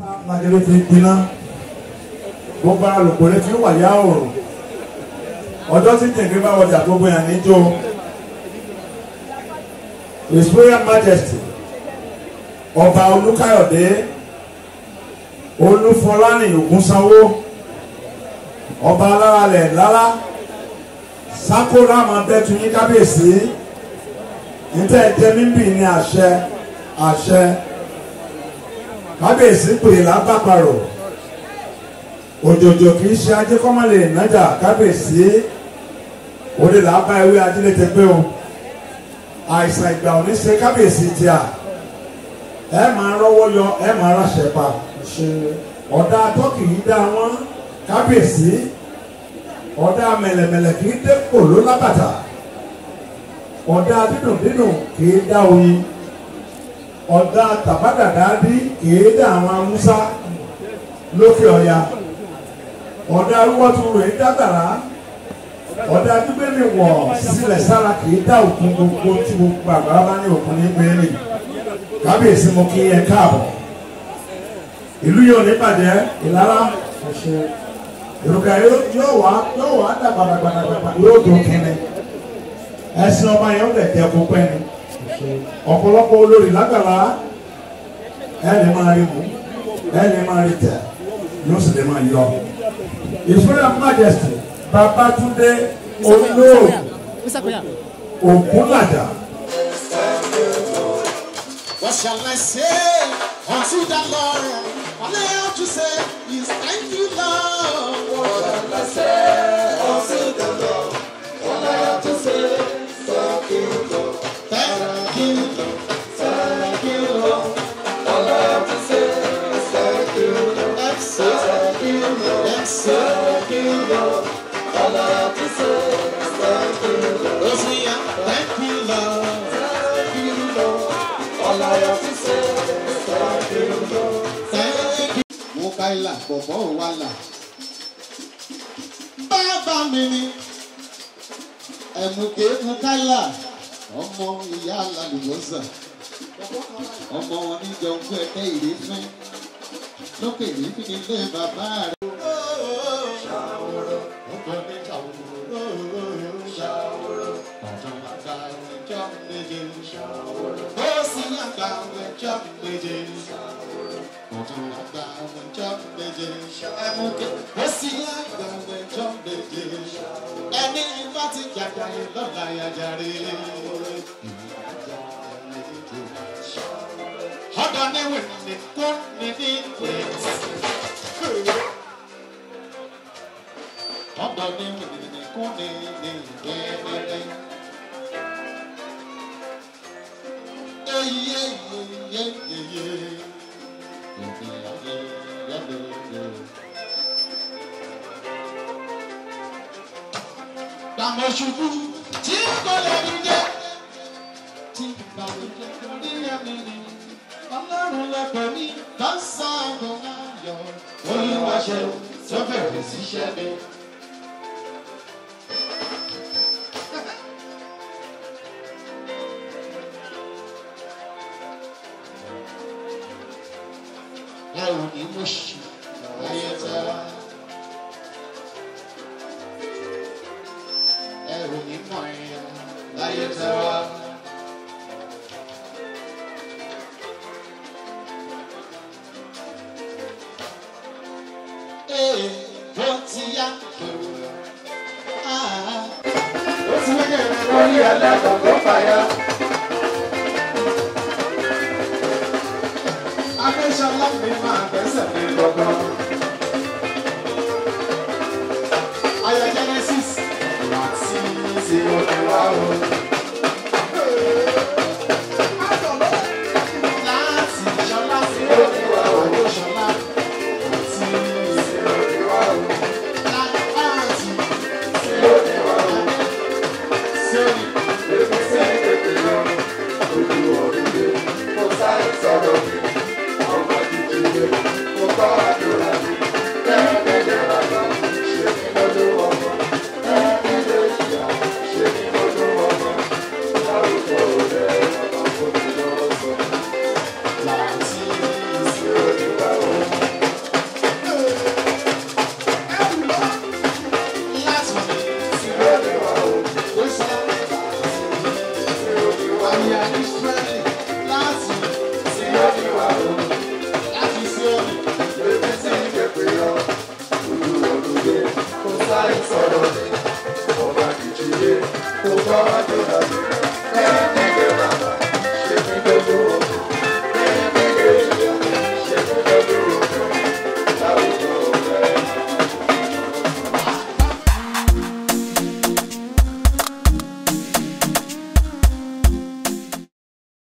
lájẹlẹ fi gbiná gbogbo alùpùpù fi wà yá òrùn ọjọ́ tí jẹ̀gẹ́ bá wọjà gbogbo yàn níjó his royal majesty ọba olúkáyọ̀dé olúfọlárìn ògúnsanwó ọba aláralẹ̀ lára sákòrò àmọ́ bẹ́tù yín kábíyèsí níta ẹ̀jẹ̀ mímì ní àṣẹ àṣẹ kábíyèsí pè lábàparò òjòjò kì í ṣe ajé kọ́mọ́lẹ̀ nájà kábíyèsí òde làbá ewé ajílẹ̀ tẹ pé o àìsàn ìgbà òní ṣe kábíyèsí tí a ẹ máa rọ́wọ́ yọ ẹ máa ráṣẹ pa ọ̀dà tọ́kì yìí dá wọn kábíyèsí ọ̀dà mẹ̀lẹ̀mẹ̀lẹ̀ kì í dé kòló lábàtà ọ̀dà dídùndídùn kì í dá oyin ọ̀dà tàbádàdàdí kì í dá àwọn amúsá lókè ọ̀ya ọ̀dà arúgbọ́tù rẹ̀ dábàrá ọ̀dà gbígbéni wọ̀ sílẹ̀ sára kì í dá òkun gbogbo tí gbogbo àgbàrá bá ní òkun ní gbéni kábíyèsí mo kí ẹ káàbọ̀ ìlú yóò ní bàjẹ́ ìlara ìrùkà yóò wá yóò wá dàgbàdàgbàdàgbà yóò dùn kínní ẹsìn ọba yẹn ó lè jẹ kó pẹ́ ni ọ̀pọ̀lọpọ̀ olórí lágbàlá ẹ lè máa rí mú ẹ lè máa rí tẹ̀ yóò sì lè máa yọ ìfúnra majesty babatunde olóòrùn ògúnlàjà. What shall I say unto the Lord? All I have to say is thank you, Lord. What shall I say unto the Lord? All I have to say is thank you, Lord. Thank you, Lord. Thank you, Lord. All I have to say is thank you, Lord. Thank you, Lord. Thank you, Lord. All I have to say is thank you, Lord. Hosea, thank you, Lord. Thank you, Lord. All I have to say is thank you, Lord. Thank you. Mukaila, bọ̀bọ̀ wàlà. Bàbá mi ni ẹ̀mùké Mukaila, ọmọ ìyá alálùbọ́sà. Ọmọ wọn ní jọ ń gbé ẹgbẹ́ ìrẹ́fẹ́. Lókè ìrẹ́fẹ́ ní ilé bàbá rẹ̀. Ọgbọ́n ní ṣàwòrò. Ọ̀tún àgbà ìjọ méje. Ó sì àgbà ìjọ méje. Ọ̀tún àgbà ìjọ méje. Ẹ̀mùké ó sì àgbà ìjọ méje. Ẹni bá ti jàjà lọ́la yàjàre. Ọ̀dọ̀ ni wìnì kú ní ní wìnì. Ọ̀dọ̀ ni wìnì kú ní ní wìnì. Eyé yé yé yé. Ìdí ayé yẹ́dẹ̀ yé. Gbàmọ̀ ṣubú tí kò lè dìde. Tí ìbànújẹ́ lórí ẹ̀mí ni. Ọlọ́run lẹ́pẹ̀ ní lọ́sàn-án ayọ̀. Olúwa ṣe tó bẹ̀rẹ̀ síṣẹ́ mi. ẹ ò ní mú ṣì láyé tá. ẹ ò ní mọ̀ ẹ̀yà láyé tá. Ee, bó ti yá kúrò. Ó ti wáyé lórí ẹlẹ́kọ̀ọ́ tó fàyà. Adéṣọlá mi máa gbẹ́sẹ̀ mi gbọ̀ngàn. Aya Genesis láti ṣe òkè wá o. Láti ṣọlá sí òkè wá o. Adéṣọlá láti ṣe òkè wá o. Láti ṣe òkè wá o. Sẹ́ni èmi sẹ́ni tètè lọ. Ojú ọ̀rẹ́ mi, mo sáré sọ̀rọ̀ mi. Ọmọ jíjìnlẹ̀, mo bá ní strength láti tí ó ní wà ó láti sí òní. bèbí tí ìgbẹ́pẹ́ yọ olú olùdé kò sáré sọ̀rọ̀ ní ọba kìjìlé kò bá wá dé